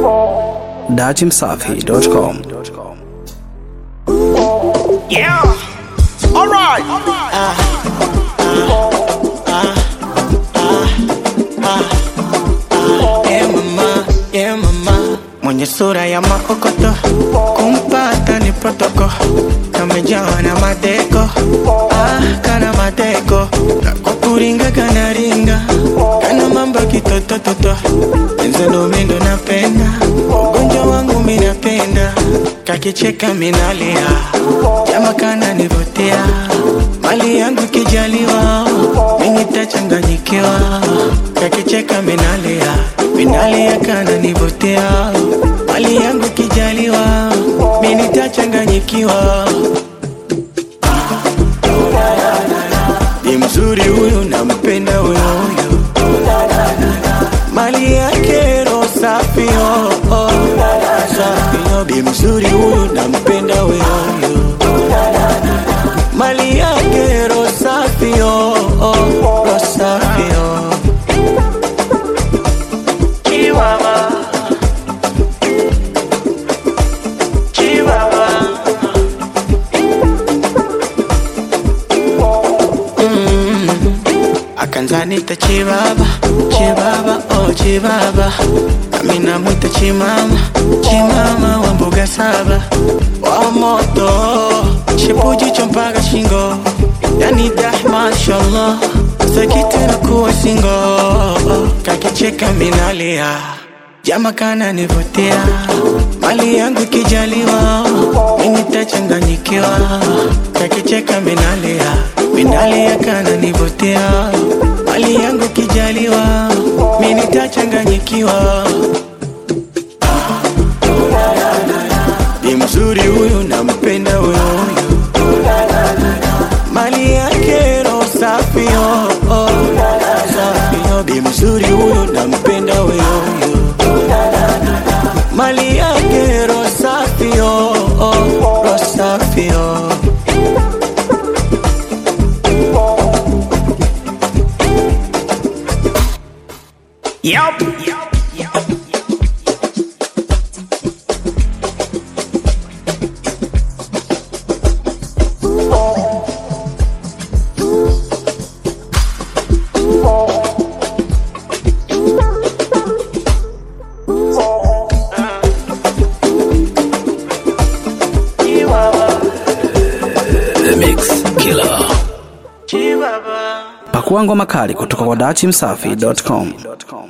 datimsafi.com. Yeah. All right. Yeah, mama, yeah, mama. Mwenye sura ya maokoto kumpata ni protoko kamejawa na madeko ah, kana madeko kwa kuringa kana ringa kana mambo kitotototo enzelo mindo napenda ugonjwa wangu minapenda kakicheka minalia jama kana nivutia mali yangu kijaliwa minitachanganyikiwa kakicheka minalia minalia kana nivutia mali yangu kijaliwa minitachanganyikiwa ni mzuri huyu nampenda huyo huyo mali yake roho safi oh, oh. safi oh. bi mzuri huyu nampenda huyo huyo mali yake roho safi oh, oh. roho safi oh. Chihuahua. Chihuahua. akanzanita chibaba chibaba oh chibaba nami namwita chimama chimama wa mbuga saba wa moto chipujicho mpaka shingo yani dah mashallah sakitena kuwa singo kakicheka minalia jama kana nivutia mali yangu kijaliwa minitachanganyikiwa kakicheka minalia minalia kana nivutia mali yangu kijaliwa minitachanganyikiwa ni mzuri huyu nampenda huyo huyu mali yake roho safi oh, oh. safi oh. bi mzuri huyu nampenda huyo huyo mali yake roho safi oh, oh. roho safi oh. Yup. The Mix Killer. Chibaba. Pakua ngoma kali kutoka kwa datimsafi.com.